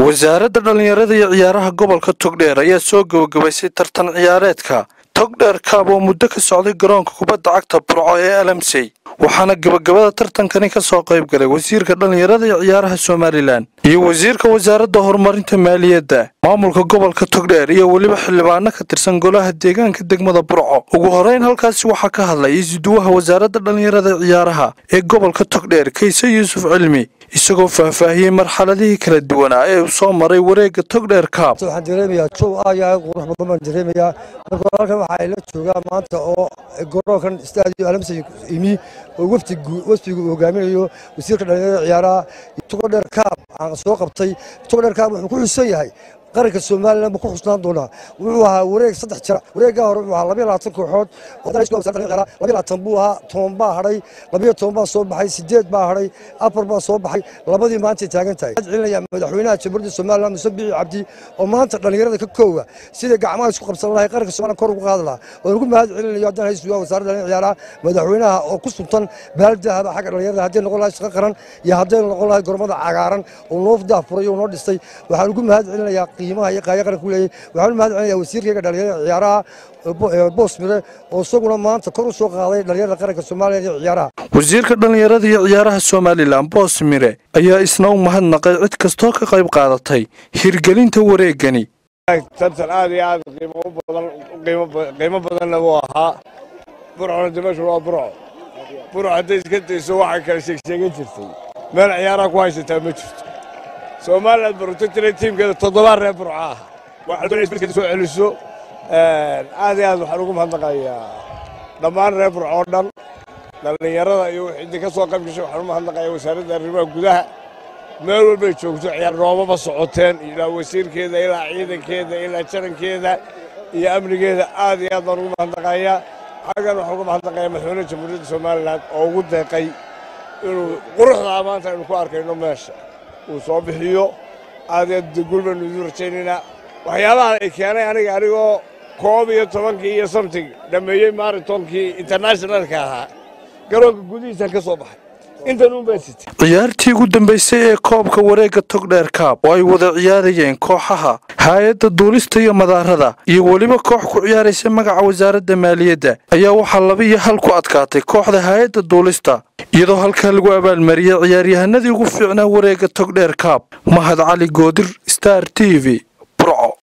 wasaaradda dhallinyarada iyo ciyaaraha gobolka togdheer ayaa soo gebagabaysay tartan ciyaareedka togdheer kaab oo muddo ka socday garoonka kubadda cagta burco ee alamsey waxaana gebagabada tartankani ka soo qayb galay wasiirka dhallinyarada iyo ciyaaraha somalilan iyo wasiirka wasaaradda horumarinta maaliyadda maamulka gobolka togdheer iyo weliba xildhibaano ka tirsan golaha deegaanka degmada burco ugu horeyn halkaasi waxaa ka hadlay isuduwaha wasaaradda dhallinyarada ciyaaraha ee gobolka togdheer kayse yuusuf cilmi isagoo faahfaahiyey marxaladihii kala duwanaa ee uu soo maray wareegga togdheer kaab waxaan dareemayaa jow ayaa qurux badan baan dareemayaa marka halkan waxaa ila joogaa maanta oo garoonkan staadio alamsay imi oo wafdi wafdigu uu hogaaminayo wasiirka dhallinyarada ciyaaraha togdheer kaab aan soo qabtay togdheer kaab wuxuu ku xusan yahay qaranka somalilan buu ku xusnaan doonaa wuxuu ahaa wareeg saddex jira wareeggaa hore wuxuu ahaa labiyo labaatan kooxood labiyo labaatan buu ahaa toban baa hadhay labiyo toban baa soo baxay sideed baa hadhay afar baa soo baxay labadii maantay taagan tahay waxaan celinaya madaxweynaha jamhuuriyadda somalilan muse bici cabdi oo maanta dhallinyarada ka koowa sida gacmaha isku qabsan lahay qaranka somalilan kor ugu qaadi lahaa waan ugu mahad celinayo haddaan haysugaa wasaaradda dhallinyarada ciyaaraha madaxweynaha oo ku suntan baaldahaba xagga dhallinyarada hadday noqon lahay shaqo qaran iyo hadday noqon lahay gormada cagaaran oo noo daafuray oo noo dhistay waxaan ugu mahad celinayaa qiimaha iyo qaaya qaranka u leeyahay waxaan u mahad celinayaa wasiirkayga dhallinyarada ciyaaraha boos mire oo isaguna maanta kor u soo qaaday dhallinyarada qaranka soomaaliya iyo ciyaaraha wasiirka dhallinyarada iyo ciyaaraha somalilan boos mire ayaa isna u mahadnaqay cid kastoo ka qayb qaadatay hirgelinta wareegani tartan aad iyo aad qiimo badanna buu ahaa burcona dimashu waa burco burco hadday iska dayso waxay kala sheegsheegan jirtay meel ciyaaraha ku haysataa ma jirto somaliland protectore tiimkeeda toddobaa reer burco ah waxaad soo celiso aad iyo aad waxaan ugu mahadnaqayaa dhammaan reer burco oo dhan dhallinyarada iyo wixii ka soo qayb gashay waxaan u mahadnaqayaa wasaaradda arrimaha gudaha meel walbay joogto ciyaar noomaba socoteen ilaa wasiirkeeda ilaa ciidankeeda ilaa jarankeeda iyo amnigeeda aad iyo aad baan ugu mahadnaqayaa xaggan waxaan uga mahadnaqayaa madaxweynaha jamhuuriyadda somalilan oo ugu deeqay inuu quruxdaa maanta aynu ku arkayno meesha uu soo bixiyo aad iyo aad guul baynu idiin rajaynaynaa waxyaabaha ay keenay aniga anigoo koob iyo tobankii iyo something dhammeeyey maritonkii internationalka ahaa garoonka gudihiisaan ka soo baxay intan un baa sitay ciyaartii ugu dambaysay ee koobka wareegga togdheer kaab oo ay wada ciyaarayeen kooxaha haay-adda duulista iyo madaarada iyo weliba koox ku ciyaaraysa magaca wasaaradda maaliyadda ayaa waxaa laba iyo hal ku adkaatay kooxda haay-adda duulista iyadoo halkaa lagu abaalmariyey ciyaaryahanadii ugu fiicnaa wareegga togdheer kaab mahad cali goodir star t v